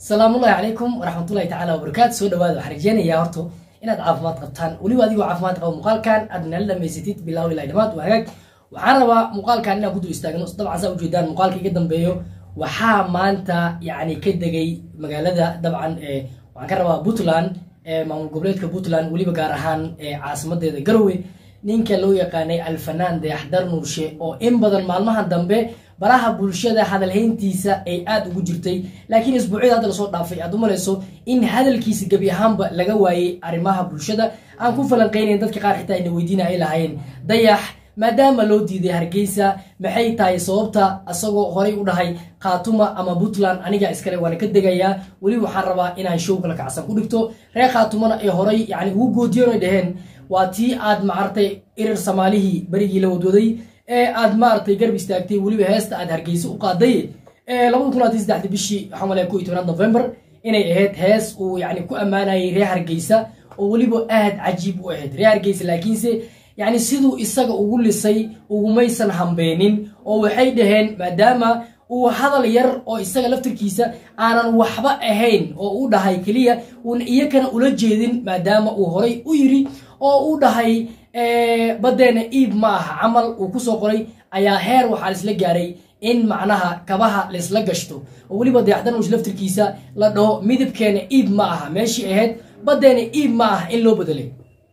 salaamullahi calaykum waraxmatullahi tacaala wabarakaatu soo dhawaada waxaan rajeynayaa horto inaad caafimaad qabtaan weliba adigoo caafimaad qaba muuqaalkan aad nala dhamaysatid bilaaw ilaa dhamaad waa hagaag waxaan rabaa muuqaalkan inaan ku dul istaagno dabcan saa ujeedaan muuqaalka iga dambeeyo waxaa maanta yacni ka degay magaalada dabcan waxaan ka rabaa puntland maamul goboleedka puntland weliba gaar ahaan caasimadeeda garowe ninka loo yaqaanay alfanaan dayaxdar nuurshe oo in badan maalmahan dambe baraha bulshada hadalhayntiisa ay aada ugu jirtay laakiin isbuucyada hadda lasoo dhaafay aad u malayso in hadalkiisa gebi ahaanba laga waayey arrimaha bulshada aan ku falanqeynayn dadka qaar xitaa ayna weydiina ay lahayn dayax maadaama loo diiday hargeysa maxay tahay sababta isagoo horay u dhahay khaatuma ama puntland aniga iskale waana ka degayaa weli waxaan rabaa inaan show kala kacsan ku dhigto reer khaatumana ay horay yani ugu goodiyoon ay dhaheen waa tii aad maaragtay irir soomaalihii berigii la wadwaday ee aad maaragtay garb istaagtay weliba heesta aad hargeysa u qaaday labada kun labaatan saddexdi bishii waxaan malaya ko iyo tobnaad november inay ahayd hees uu yani ku ammaanayay reer hargeysa oo weliba aad cajiib u ahayd reer hargeysa laakiinse yani siduu isaga ugu lisay ugumaysan hambeenin oo waxay dhaheen maadaama uu hadal yar oo isaga laftirkiisa aanan waxba ahayn oo u dhahay keliya uun iyakana ula jeedin maadaama uu horay u yiri oo u dhahay badeena iib ma aha camal uu kusoo qoray ayaa heer waxaa laisla gaaray in macnaha kabaha laisla gashto oo weliba dayaxdanuush laftirkiisa la dhaho midabkeena iib ma aha meeshii ahayd badeena iib ma aha in loo bedelay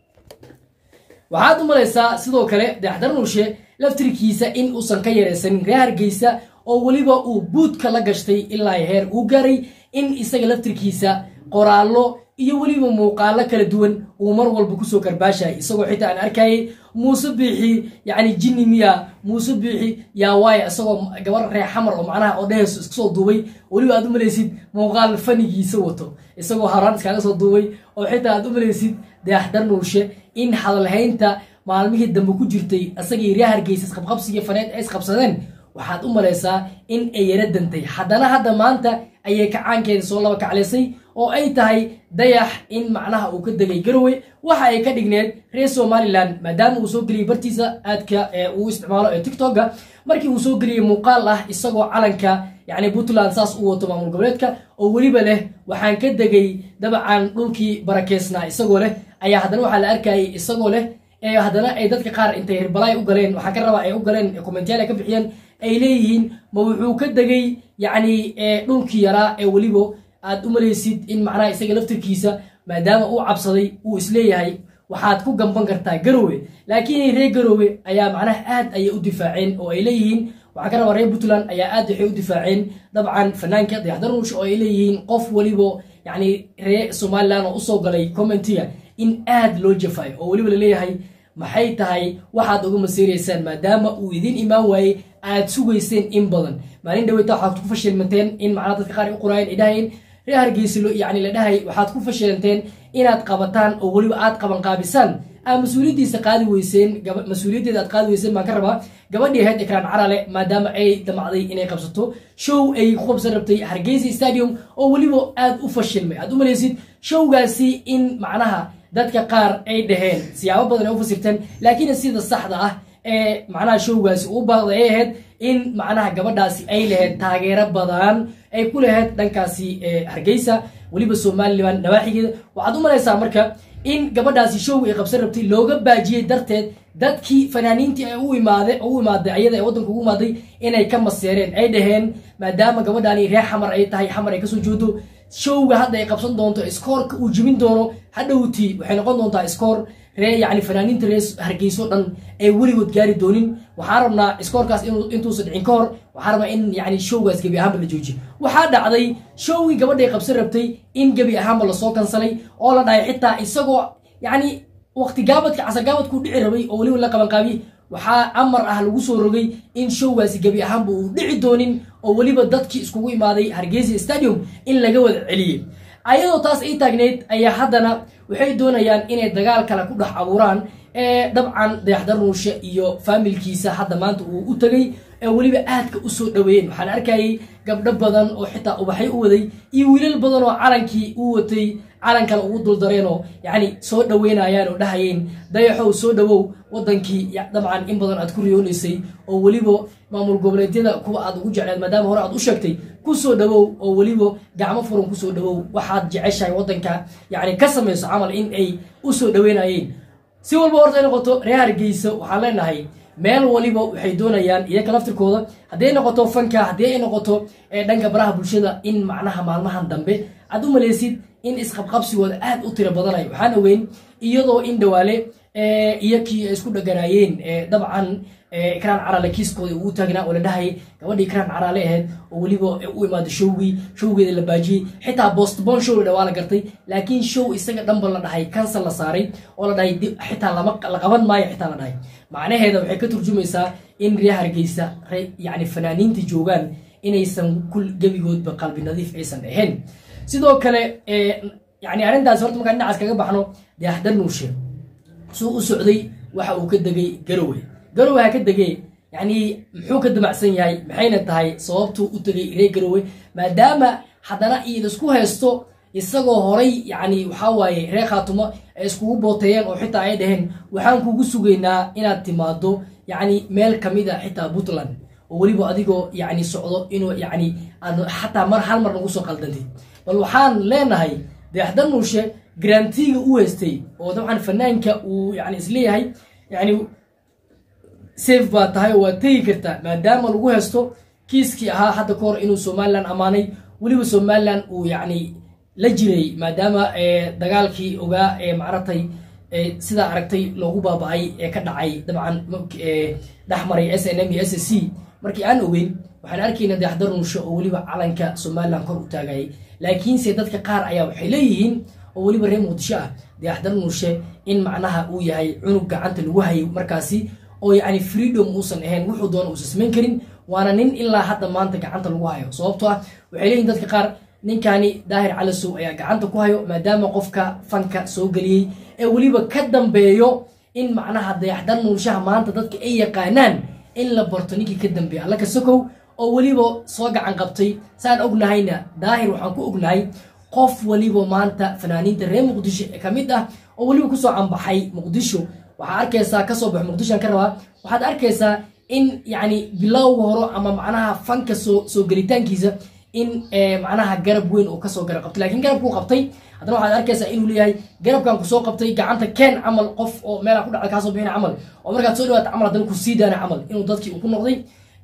waxaad u malaysaa sidoo kale dayaxdanuushe laftirkiisa in uusan ka yareysanin reer hargeysa oo weliba uu buudka la gashtay ilaa heer uu gaaray in isaga laftirkiisa qoraallo iyo weliba muuqaalo kala duwan uu mar walba kusoo karbaashahay isagoo xitaa aan arkayay muuse biixi yacni jinni miya muuse biixi yaa waaya isagoo gabar reer xamar oo macnaha oo dheheyso iska soo duubay weliba aad u malaysid muuqaal fanigiisa wato isagoo haraan iskaaga soo duubay oo xitaa aad u malaysid dayaxdar nuulshe in hadalhaynta maalmihii dambe ku jirtay isagii reer hargeysa isqabqabsigii faneed ay isqabsadeen waxaad u malaysaa in ay yara dantay haddana hadda maanta ayay kacaankeeda soo laba kaclaysay oo ay tahay dayax in macnaha uu ka degay garowe waxa ay ka dhigneed reer somalilan maadaama uu soo geliyey bartiisa aadka uu isticmaalo ee tictokga markii uu soo geliyey muuqaal ah isagoo calanka yacni puntland saas u wato maamul goboleedka oo weliba leh waxaan ka degay dabcan dhulkii barakeysnaa isagoo leh ayaa haddana waxaa la arkayay isagoo leh haddana ay dadka qaar intay hirbalaay u galeen waxaa ka rabaa ay u galeen commentaal ay ka bixiyeen ay leeyihiin ma wuxuu ka degay yacni dhulkii yaraa ee weliba aad u malaysid in macnaha isaga laftirkiisa maadaama uu cabsaday uu isleeyahay waxaad ku gamban kartaa garowe laakiin reer garowe ayaa macnaha aad ayay u difaaceen oo ay leeyihiin waxaa ka rabaa reer puntland ayaa aad waxay u difaaceen dabcan fanaanka dayaxdaruush oo ay leeyihiin qof weliba yacni reer somalilan oo usoo galay commentiga in aad loo jafaayo oo weliba laleeyahay maxay tahay waxaad uga masiiraysaan maadaama uu idiin imaan waayey aad sugayseen in badan maalin dhaweyta waxaad ku fashilmanteen in macnaha dadka qaar ay u qoraayeen ay dhahayeen reer hargeysa yani la dhahay waxaad ku fashilanteen inaad qabataan oo weliba aad qabanqaabisaan aa mas-uuliyaddiisa qaadi weyseen mas-uuliyaddeeda aad qaadi weyseen baan ka rabaa gabadhii ahayd ekraan carale maadaama ay damacday inay qabsato show ay ku qabsan rabtay hargeysa stadium oo weliba aad u fashilmay aad u malaysid showgaasi in macnaha dadka qaar ay dhaheen siyaabo badan ay u fasirteen laakiin sida saxda ah ee macnaha showgaasi uu baaqday ay ahayd in macnaha gabadhaasi ay lahayd taageero badan ay ku lahayd dhankaasi hargeysa weliba somalilan nawaaxigeeda waxaad u malaysaa marka in gabadhaasi show ay qabsan rabtay looga baajiyey darteed dadkii fanaaniintii ay u imaade u imaaday ayada ee waddanka ugu imaaday inay ka maseereen ay dhaheen maadaama gabadhaani reer xamar ay tahay xamar ay kasoo jeedo showga hadda ay qabsan doonto iskoorka uu jibin doono hadhowtii waxay noqon doontaa iskoor ree yani fanaaniinta reer hargeyso dhan ay weligood gaari doonin waxaan rabnaa iskoorkaas intuusan dhicin ka hor waxaan rabnaa in yani showgaas gebi ahaanba la joojiyo waxaa dhacday showgii gabadhay qabsan rabtay in gebi ahaanba lasoo kansalay oo la dhahay xitaa isagoo yani waqti gaabadka casagaabadkuu dhici rabay oo weliba la qabanqaabiyey waxaa amar ah lagu soo rogay in showgaasi gebi ahaanba uu dhici doonin oo weliba dadkii iskugu imaaday hargeysa stadium in laga wada celiyey ayadoo taas ay taagneyd ayaa haddana waxay doonayaan inay dagaal kale ku dhex abuuraan dabcan dayaxdar nuushe iyo faamilkiisa hadda maanta uu u tegay ee weliba aadka usoo dhaweeyeen waxaan arkayay gabdho badan oo xitaa ubaxay u waday iyo wiilal badan oo calankii u watay calankana ugu duldareenoo yacni soo dhaweynayaan oo dhahayeen dayaxow soo dhawow wadankii dabcan in badan aad ku riyoonaysay oo weliba maamul goboleedyada kuwa aad ugu jecleed maadaama hore aad u sheegtay kusoo dhawow oo weliba gacmo furan kusoo dhawow waxaad jeceshahay wadanka yacni ka samayso camal in ay usoo dhaweynayeen si walba horta ay noqoto reer hargeysa waxaan leenahay meel waliba waxay doonayaan iyaga laftirkooda haddii ay noqoto fanka haddii ay noqoto dhanka baraha bulshada in macnaha maalmahan dambe aad u malaysid in isqabqabsigooda aad u tiro badanayo waxaan ogeyn iyadoo in dhawaale iyakii ay isku dhaganaayeen dabcan ikraan caraale kiiskooda uu taagnaa oo la dhahayay gabadhii ikraan caraale ahayd oo weliba u imaada showgii showgeeda la baajiyey xitaa bostbon show la dhawaa la gartay laakiin show isaga dhanba la dhahay cancel la saaray oo la dhahay xitaa lama la qaban maayo xitaa la dhahay macnaheeda waxay ka turjumaysaa in reer hargeysa yani fanaaniinta joogaan inaysan kul gebigoodba qalbi nadiif aysan ahayn sidoo kale yani arrintaas horta markaan dhinacaas kaga baxno dayaxdar nuushe suu u socday waxa uu ka degay garowe garowe ha ka degee yani muxuu ka damacsan yahay maxayna tahay sababtuu u tegay reer garowe maadaama haddana iidisku haysto isagoo horay yani waxaa waaye reer khaatumo ay iskugu booteeyeen oo xitaa ay dhaheen waxaan kugu sugaynaa inaad timaado yani meel kamid a xitaa puntland oo weliba adigoo yani socdo inuu yani aad xataa mar hal mar nagu soo qaldantid bal waxaan leenahay dayaxdar nuushe garantiga u haystay oo dabcan fanaanka uu yani isleeyahay yani safe baa tahay oo waad tegi kartaa maadaama lagu haysto kiiskii ahaa hadda ka hor inuu somalilan ammaanay weliba somalilan uu yani la jiray maadaama dagaalkii ogaa ee macratay sidaa aragtay loogu baaba-ay ee ka dhacay dabcan dhexmaray s n m iyo s c markii aan ogeyn waxaan arkayna dayaxdar nuusho oo weliba calanka somalilan kor u taagayay laakiinse dadka qaar ayaa waxay leeyihiin oo weliba reer muqdisho ah dayaxdar nuushe in macnaha uu yahay cunug gacanta lagu hayay markaasi oo yani freedom uusan ahayn wuxuu doona uusan samayn karin waana nin ilaa hadda maanta gacanta lagu hayo sababto ah waxay leeyihin dadka qaar ninkani daahir calasow ayaa gacanta ku hayo maadaama qofka fanka soo geliyey ee weliba ka dambeeyo in macnaha dayaxdar nuushaha maanta dadka ay yaqaanaan in la barto ninkii ka dambeeya alla ka sokow oo weliba soo gacan qabtay saan ognahayna daahir waxaan ku ognahay qof weliba maanta fanaaniinta reer muqdisho ka mid ah oo weliba kusoo cambaxay muqdisho waxaa arkaysaa kasoo baxo muqdishoan ka rabaa waxaad arkaysaa in yani bilowga horo ama macnaha fanka soo soo gelitaankiisa in macnaha garab weyn oo kasoo garab qabtay lakiin garabkuu qabtay haddana waxaad arkaysaa inuu leeyahay garabkan kusoo qabtay gacanta keen camal qof oo meelaa ku dhacda kaasoo bixina camal oo markaad soo dhawaata camal haddana kusii daana camal inuu dadkii uu ku noqday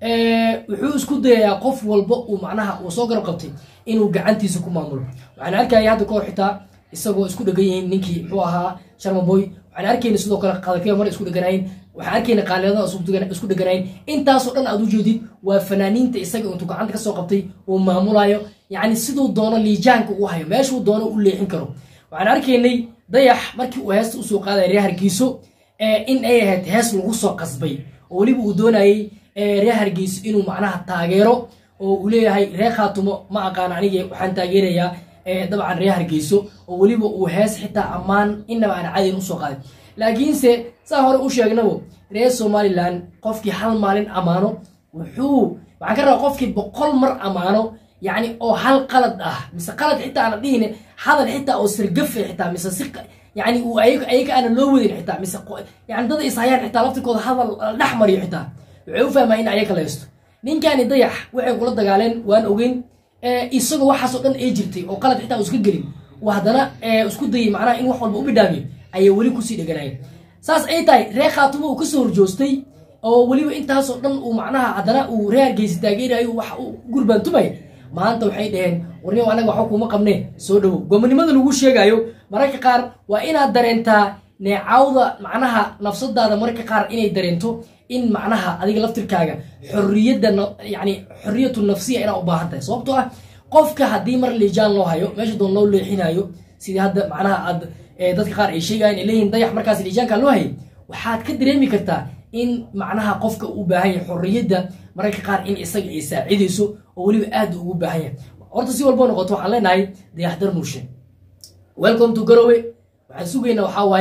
wuxuu isku dayayaa qof walba uu macnaha uu soo garab qabtay inuu gacantiisa ku maamulo waxaan arkaya hadda kahor xitaa isagoo isku dhegan yihiin ninkii muxuu ahaa sharmaboy waxaan arkayna sidoo kale qadakaya mar isku dheganayn waxaan arkayna qaaliyadaa isku dheganayn intaasoo dhan aad u jeedid waa fanaaniinta isaga intuu gacanta kasoo qabtay uu maamulayo yacni siduu doono liijaanka u hayo meeshuu doono u leexin karo waxaan arkaynay dayax markii uu heesta usoo qaadaya reer hargeyso in ay ahayd hees lagu soo qasbay oo weliba uu doonayay reer hargeyso inuu macnaha taageero oo uu leeyahay reer khaatumo ma aqaan aniga waxaan taageerayaa dabcan reer hargeyso oo weliba uu hees xitaa ammaan inaba aan cadin usoo qaaday laakiinse saa hore u sheegnabo reer somalilan qofkii hal maalin ammaano wuxuu waxaan ka rabaa qofkii boqol mar ammaano yacni oo hal qalad ah mise qalad xitaa aana dhihine hadal xitaa oo sirgafe xitaa mise si yani uu ayaga aana loo wadin xitaa mise yani dada ishayaan xitaa laftirkooda hadal dhex mariyo xitaa waxay u fahmaa in ayaga la haysto ninkani dayax waxay kula dagaaleen waan ogeyn isagoo waxaasoo dhan ay jirtay oo qalad xitaa uu iska gelin uu haddana isku dayay macnaha in wax walba u bidhaamiyo ayay weli kusii dheganayen saas ay tahay reer khaatumo uu kasoo horjoostay oo weliba intaasoo dhan uu macnaha haddana uu reer hargeysa taageerayo wax gurbaantumay maanta waxay dhaheen warni anaga waxba kuma qabne soo dhowow gomonimada lagu sheegayo mararka qaar waa inaad dareentaa neecawda macnaha nafsadaada mararka qaar inay dareento in macnaha adiga laftirkaaga xorriyadda yani xorriyatu nafsiya inaa u baahan tahay sababtoo ah qofka haddii mar liijaan loo hayo meesha doon loo leexinayo sidii hadda macnaha aad dadka qaar ay sheegayan ay leeyihin dayax markaas liijaanka loo hayay waxaad ka dareemi kartaa in macnaha qofka uu baahan yahay xorriyadda mararka qaar in isaga ay saacidayso oo weliba aad ugu baahan yahay horta si walbo noqoto waxaan leenahay dayaxdar nuushe welcome to garowe waxaan sugaynaa waxaa waaye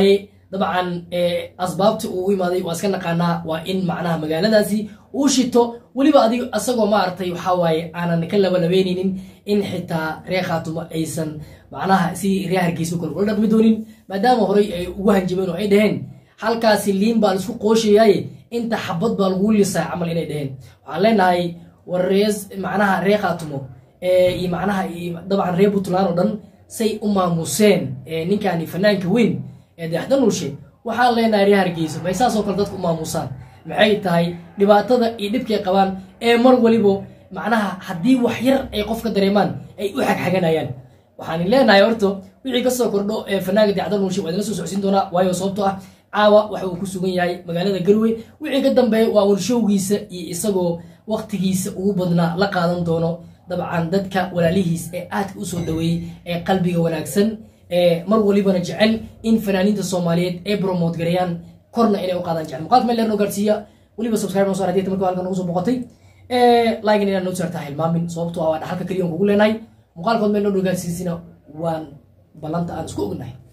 dabcan asbaabta uu u imaaday waa iska naqaanaa waa in macnaha magaaladaasi uu shito weliba adig asagoo maaragtay waxaa waaye aanan ka labalabeyneynin in xitaa reer khaatumo aysan macnaha si reer hargeysa kale kula dhaqmi doonin maadaama horey ay ugu hanjabeen oo ay dhaheen halkaasi liin baa laisku qooshayaaye inta xabad baa lagu lisaa camal inay dhaheen waxaan leenahay war rees macnaha reer khaatumo iyo macnaha dabcan reer puntland oo dhan say u maamuseen ninkani fanaanka weyn ee dayaxdanuushe waxaan leenahay reer hargeysa may saasoo kale dadka u maamusaan maxay tahay dhibaatada iyo dhibkay qabaan ee mar waliba macnaha haddii wax yar ay qofka dareemaan ay u xagxaganayaan waxaan leenahay horto wixii kasoo kordho ee fanaanka dayaxdanuushe waa idinla soo socsiin doonaa waayo sababto ah caawa waxa uu ku sugan yahay magaalada galwey wixii ka dambeeya waa warshowgiisa iyo isagoo waktigiisa ugu badnaa la qaadan doono dabcan dadka walaalihiis ee aadka usoo dhaweeyey ee qalbiga wanaagsan ee mar walibana jecel in fanaaniinta soomaaliyeed ay bromote gareeyaan korna inay u qaadaan jecel muuqaalka meel leernoo gaarsiiya weliba subscribe noo soo hadiyata marka halkan nagu soo boqotay like inaad noo saartaa hilmaamin sababtoo ah waa dhaxalka keliya kugu leenahay muuqaalkood meel noo gaarsiisina waan ballanta aan isku ognahay